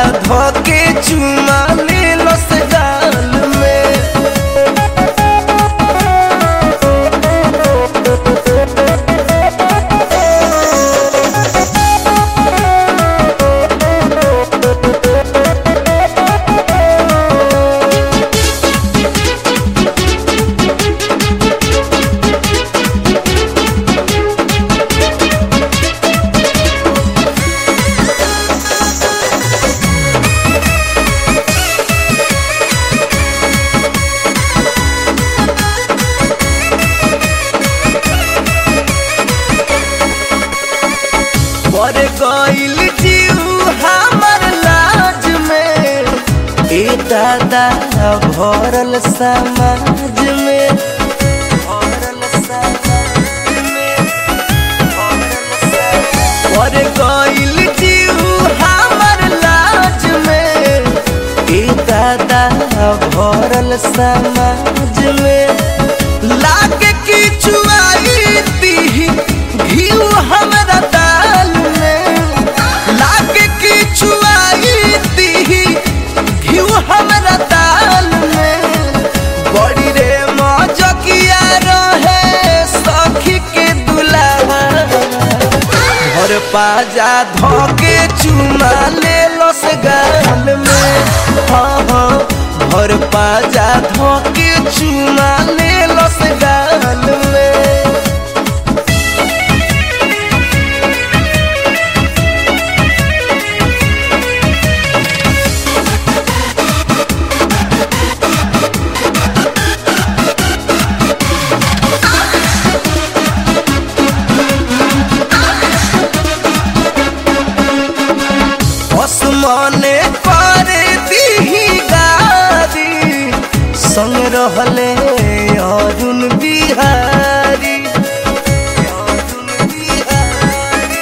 धोके चुमा ले लस गाल में पर गइल जीव हमर लाज में ए दादा भरल समाज में भरल समाज में भरल समाज- पर गइल जीव हमर लाज में ए दादा भरल समाज में लागे की चुआई दी घीव हमरा दाल में लागे की चुआई दी घीव हमरा दाल में बड़ी रे मौजकिया रहे सखी के दुलावा घर पाजा धोके चुमा ले लस गाल में हाँ हाँ घर पाजा धोके चुमा ले लस गाल में आसमाने पर दीही गारी संग रहले अरुण बिहारी अरुण बिहारी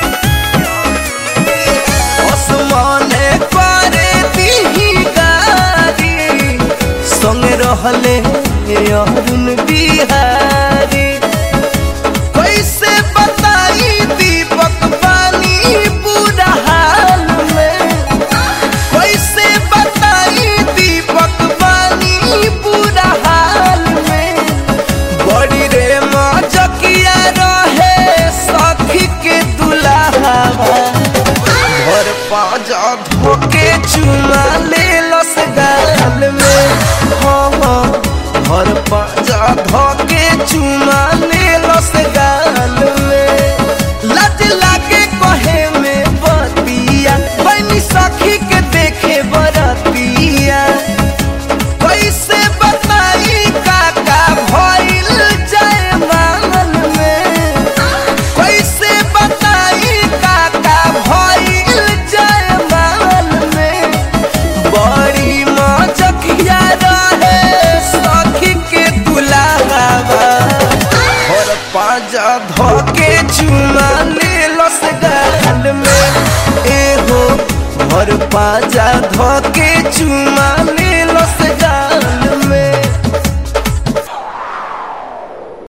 आसमाने पर दीही गारी संग रहले अरुण बिहारी कैसे बताई दीपक पानी पूरा हाल में कैसे बताई दीपक पानी पूरा हाल में बड़ी रे मौजकिया रहे सखी के दुलावा घर पाजा धोके चुमा ले लस गाल में हाँ हाँ घर पाजा धोके चुमा ले लस गाल में लज लागे कहे में बतिया बनी सखी के देखे बरतिया कैसे बताई काका भइल जय मांगल में कैसे बताई काका भइल जय मांगल में बड़ी मजकिया रहे सखी के दुलावा और पाजा धोके चुमा ले लस गाल में ए हो घर पाजा धोके चुमा